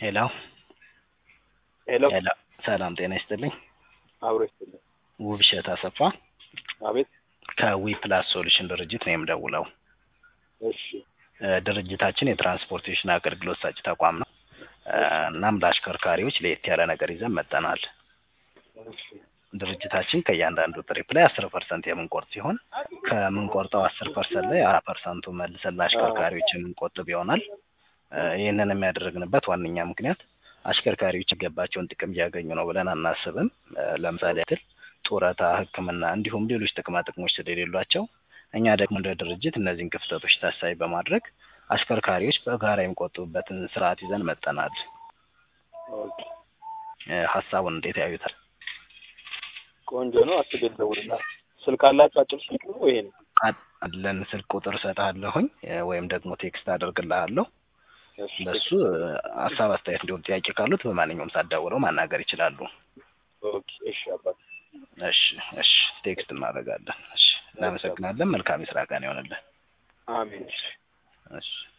ሄሎ ሄሎ ሄሎ ሰላም ጤና ይስጥልኝ። አብሮ ይስጥልኝ። ውብሸት አሰፋ አቤት። ከዊ ፕላስ ሶሉሽን ድርጅት ነው የምደውለው። እሺ እ ድርጅታችን የትራንስፖርቴሽን አገልግሎት ሰጪ ተቋም ነው። እ እናም ለአሽከርካሪዎች ለየት ያለ ነገር ይዘን መጥተናል። እሺ ድርጅታችን ከእያንዳንዱ ትሪፕ ላይ አስር ፐርሰንት የምንቆርጥ ሲሆን ከምንቆርጠው አስር ፐርሰንት ላይ አራት ፐርሰንቱ መልሰን ለአሽከርካሪዎች የምንቆጥብ ይሆናል። እ ይህንን የሚያደርግንበት ዋነኛ ምክንያት አሽከርካሪዎች የሚገባቸውን ጥቅም እያገኙ ነው ብለን አናስብም። እ ለምሳሌ ያክል ጡረታ፣ ሕክምና እንዲሁም ሌሎች ጥቅማ ጥቅሞች ስለሌሏቸው እኛ ደግሞ እንደ ድርጅት እነዚህን ክፍተቶች ታሳቢ በማድረግ አሽከርካሪዎች በጋራ የሚቆጥቡበትን ስርዓት ይዘን መጥተናል። ኦኬ እ ሀሳቡን እንዴት ያዩታል? ቆንጆ ነው። አስቤ ልደውልልህ። ስልክ አላችሁ? አጭር ስልክ ነው ይሄ ነው? አለን ስልክ ቁጥር እሰጥሃለሁኝ እ ወይም ደግሞ ቴክስት አደርግልሃለሁ። እሺ በሱ እ ሀሳብ አስተያየት፣ እንዲሁም ጥያቄ ካሉት በማንኛውም ሰዓት ደውለው ማናገር ይችላሉ። ኦኬ እሺ አባት እሺ እሺ ቴክስት እናደርጋለን። እሺ እናመሰግናለን። መልካም የስራ ቀን ይሆንልን። አሜን። እሺ እሺ